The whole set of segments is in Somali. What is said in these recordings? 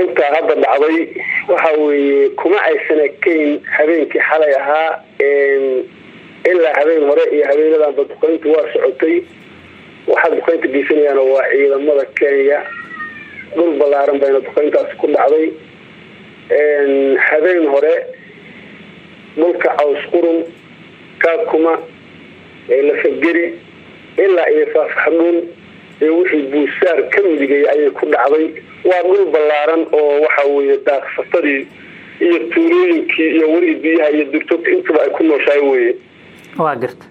duqaynta hadda dhacday waxa weeye kuma aysan ekayn habeenkii xalay ahaa ilaa habeen hore iyo habeenadanba duqayntu waa socotay waxaa duqaynta geysanayaan waa ciidamada kenya dhul ballaaran bayna duqayntaasi ku dhacday habeen hore dhulka caws qurun kaakuma lafageri ilaa iyo faafxadhuun iyo wixii buusaar ka midigay ayay ku dhacday waa dhul ballaaran oo waxa weeye daaqsatadii iyo tuulooyinkii iyo weli biyaha iyo durtoogta intaba ay ku nooshahay weye waa garta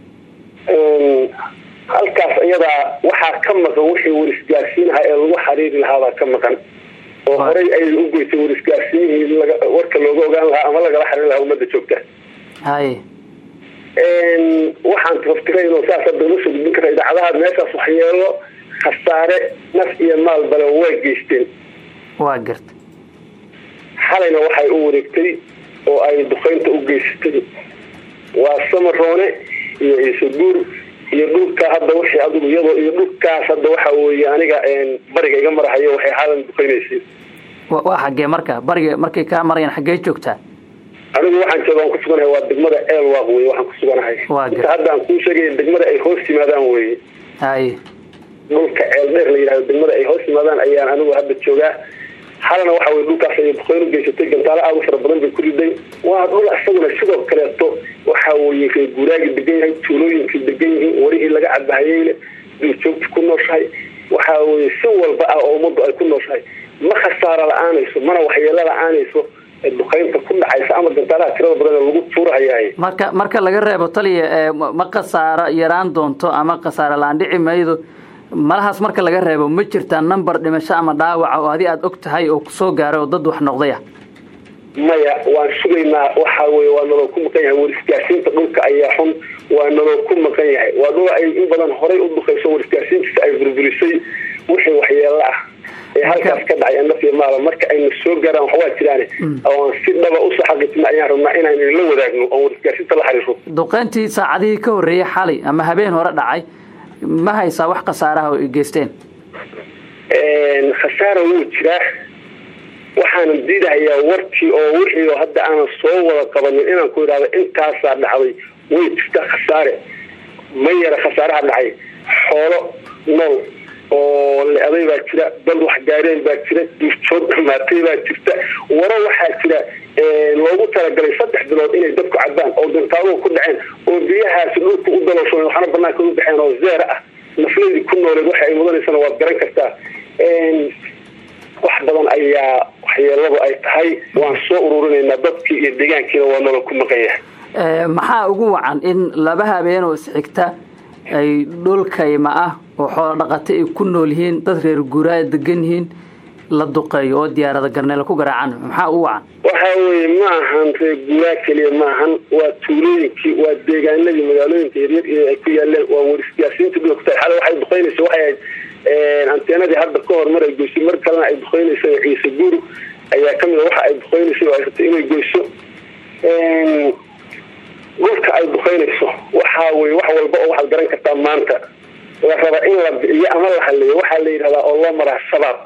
halkaas iyadaa waxaa ka maqan wixii warisgaarsiinaha ee lagu xariiri lahaabaa ka maqan oo horey ayay u goysay warisgaarsiinihii warka looga ogaan lahaa ama lagala xariiri lahaa ummadda joogta haye waxaan taftirayno saas hadda uma soo gudbin kara idaacadaha meeshaas waxyeelo khasaare naf iyo maal bale way geysteen waa garta xalayna waxay u wareegtay oo ay duqaynta u geysatay waa samaroone iyo iisoguur iyo dhulka hadda wixii adigu iyadoo iyo dhulkaas hadda waxa weeye aniga bariga iga marahayo waxay xaalan duqaynaysay waa xaggee marka bariga markay kaa marayaan xaggee joogtaa anigu waxaan jooga aan ku suganahay waa degmada eelwaaq wey waxaan ku suganahay inta hadda aan kuu sheegaya degmada ay hoos yimaadaan weye haye dhulka ceel dheer la yidhahdo degmada ay hoos yimaadaan ayaan anigu hadda joogaa xalana waxa weye dhulkaas ayay duqayn u geysatay gantaalo aada u fara badan bay ku riday waa dhul isaguna sidoo kaleeto waxa weye reer guuraagi degan yahay tuulooyinkii degan yihiin warihii laga cabahayeyle duurjoogti ku nooshahay waxa weye si walba ah oo ummaddu ay ku nooshahay ma khasaaro la-aanayso mana waxyeelo la-aanayso duqaynta ku dhacaysa ama gantaalaha tirada badan lagu tuurahayaay marka marka laga reebo taliya ma khasaaro yaraan doonto ama khasaaro la-aan dhici maydo malahaas marka laga reebo ma jirtaa number dhimasho ama dhaawaca oo adi aada og tahay oo kusoo gaaray oo dad wax noqdaya maya waan sugaynaa waxa weye waa naloo ku maqan yahay warisgaarsiinta dhulka ayaa xun waa naloo ku maqan yahay waa dhul ay in badan horay u duqayso warisgaarsiintiisa ay burburisay wixii waxyeelo ah ee halkaas ka dhacay naf iyo maala marka ayna soo gaaraan waxwaa jiraane oan si dhaba usoo xaqiijina ayaan rabnaa inaynu la wadaagno oon warisgaarsiinta la xiriiro duqayntii saacadihii ka horreeyey xalay ama habeen hore dhacay ma haysaa wax khasaaraha oo ay geysteen khasaara wuu jiraa waxaanan diidahayaa warkii oo wixii oo hadda aanan soo wada qabanin inaan ku idhahdo intaasaa dhacday way jirtaa khasaare ma yara khasaaraha dhacay xoolo nool oo le-day baa jira dad wax gaareen baa jira duurjoog dhamaatay baa jirta waro waxaa jira loogu talagalay saddex bilood inay dadku cabaan oo dantaaduhu ku dhaceen oo biyahaasi dhulka u daloosho waxna banaanka u baxeen oo zeera ah nafleedii ku nooleed waxa ay mudanaysana waad garan kartaa wax badan ayaa waxyeeladu ay tahay waan soo ururinaynaa dadkii iyo deegaankiina waa nolol ku maqan yahay maxaa ugu wacan in laba habeen oo isxigta ay dhulkayma ah oo xoolo dhaqata ay ku nool yihiin dad reer guuraa degan yihiin la duqeeyo oo diyaarada garneela ku garaacan maxaa ugu wacan waxa weye ma ahan reer guuraa keliya ma ahan waa tuulooyinkii waa deegaanadii magaalooyinka yaryar ee ay ku yaaleen waa warisgaarsiinta dhulkta xale waxay duqeynaysa waxay ahayd anteenadii hadda ka hor mar ay goysay mar kalena ay duqeynaysa ciise guur ayaa kamid a waxa ay duqeynaysay oo ay rabtay inay goyso dhulka ay duqeynayso waxa weye wax walba oo waxaad garan kartaa maanta la raba in la bixiyo ama la haleeyo waxaa la yidhahdaa oo loo maraa shabaab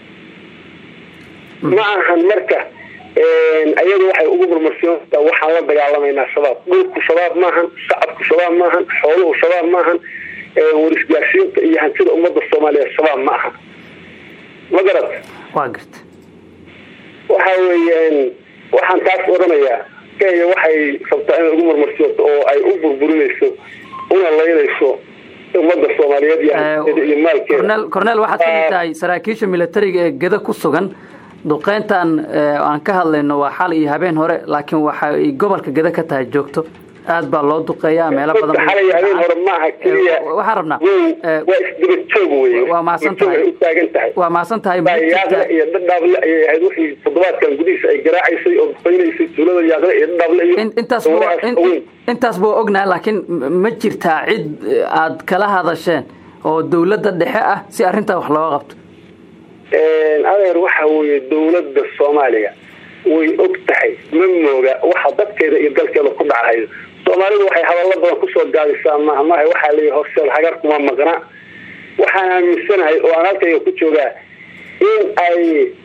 ma ahan marka ayadu waxay ugu murmarsiintaa waxaan la dagaalamaynaa shabaab dhulku shabaab maahan shacabku shabaab maahan xooluhu shabaab maahan warisgaarsiinta iyo hantida ummadda soomaaliyeed shabaab ma aha ma garat waa garta waxa weeyaan waxaan taas odhanayaa kenya waxay rabtaa inay ugu murmarsiisato oo ay u burburinayso una laynayso ummadda soomaaliyeed iyo maalkeeda cornel waxaad kamid tahay saraakiisha militariga ee geda ku sugan duqeyntan aan ka hadlayno waa xal iyo habeen hore laakiin waxa ay gobolka geda ka tahay joogto aad baa loo duqeeyaa meelo badan xalay habeen hore maaha keliya waxaan rabnaa waa isdaba joog wey waa mahadsan tahay u taagan tahay waa mahadsan tahay yaaqle iyo dhadhaable ayay ahayd wixii toddobaadkan gudihiisa ay garaacaysay oo duqeynaysay tuulada yaaqle iyo dhadhaable iyo intaas intaas buu ognahay laakiin ma jirtaa cid aad kala hadasheen oo dawladda dhexe ah si arrintaa wax looga qabto adeer waxa weeye dawladda soomaaliya way og tahay ma mooga waxa dadkeeda iyo dalkeeda ku dhacahayo soomaalidu waxay hadallo badan kusoo gaadisaa maaha maaha waxaa leeyahy horseel hagar kuma maqna waxaan aaminsanahay oo aan halkayga ku joogaa in ay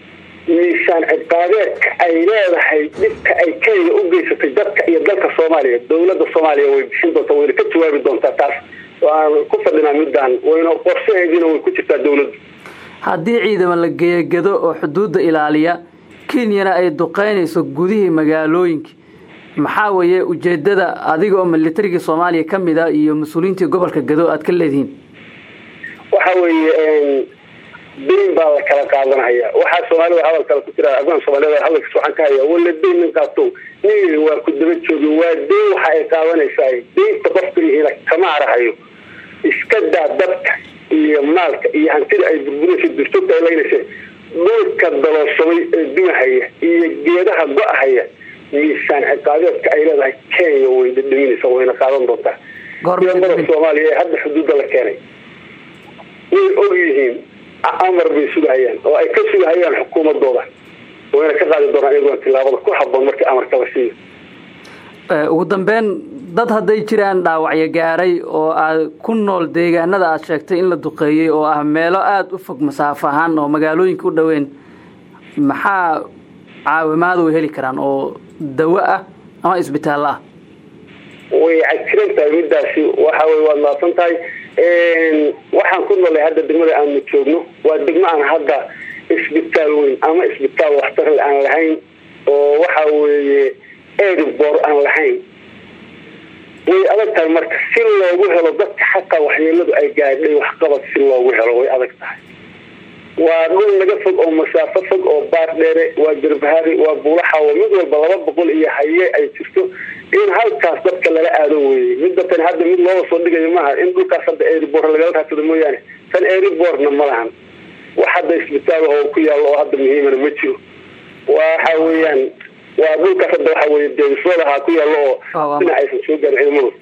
miisaan ciqaabeedka ay leedahay dhibka ay kenya u geysatay dadka iyo dalka soomaaliya dowladda soomaaliya way bixin doontaa wayna ka jawaabi doontaa taas waan ku fadhinaa midaan wayna qorshaheediina way ku jirtaa dowladdu haddii ciidamo la geeyagado oo xuduudda ilaaliya kenyana ay duqeynayso gudihii magaalooyinka maxaa weeye ujeedada adiga oo militarigii soomaaliya ka mid a iyo mas-uuliyiintii gobolka gado aad ka leedihiin waxa weeye dayn baa la kala qaadanaya waxaa soomaalida hadal kale ku jira afgaan soomaaliyed hadalkiis waxaan ka hayaa wala dayn nin qaato nin waa ku daba joogi waa dayn waxa ay qaadanaysaa daynta qofka lihiina kama arahayo iska daa dadka iyo maalka iyo hantida ay burburinaysa durjoogta ay laynaysa dhulka dalooshamay ee dumahaya iyo geedaha go-ahaya miisaan ciqaabeedka ay leedahay kenya way dhadhaminaysa wayna qaadan doontaa ciidamada soomaaliya ee hadda xuduudda la keenay way og yihiin amar bay sugahayaan oo ay ka sugahayaan xukuumadooda wayna ka qaadi doonaan iyaguna tilaabada ku haboon markii amarka la siiyo ugu dambeyn dad hadday jiraan dhaawacyo gaaray oo aad ku nool deegaanada aad sheegtay in la duqeeyey oo ah meelo aada u fog masaafo ahaan oo magaalooyinka u dhoweyn maxaa caawimaada way heli karaan oo dawo ah ama isbitaallo ah way cajiran tahay midaasi waxa wey waad maadsan tahay waxaan ku noolay hadda degmada aanu joogno waa degmo aan hadda isbitaal weyn ama isbitaal waxtarle aan lahayn oo waxa weeye edibor aan lahayn way adag tahay marka si loogu helo dadka xataa waxyeeladu ay gaadhay waxqabad si loogu helo way adag tahay waa dhul naga fog oo masaafo fog oo baar dheere waa garbahaari waa buulaxawo mid walba laba boqol iyo haye ay jirto in halkaas dadka lala aado weeye midda tan hadda mid looga soo dhigayo maaha in dhulkaas hadda eribor lagala raadsado mooyaane tan eriborna ma lahan wax hadda isbitaal oo ku yaallo oo hadda muhiimana ma jiro waxa weeyaan waa dhulkaas hadda waxa weye deegisoodahaa ku yaallo oo dhinac aysan soo gaarin ciidamadu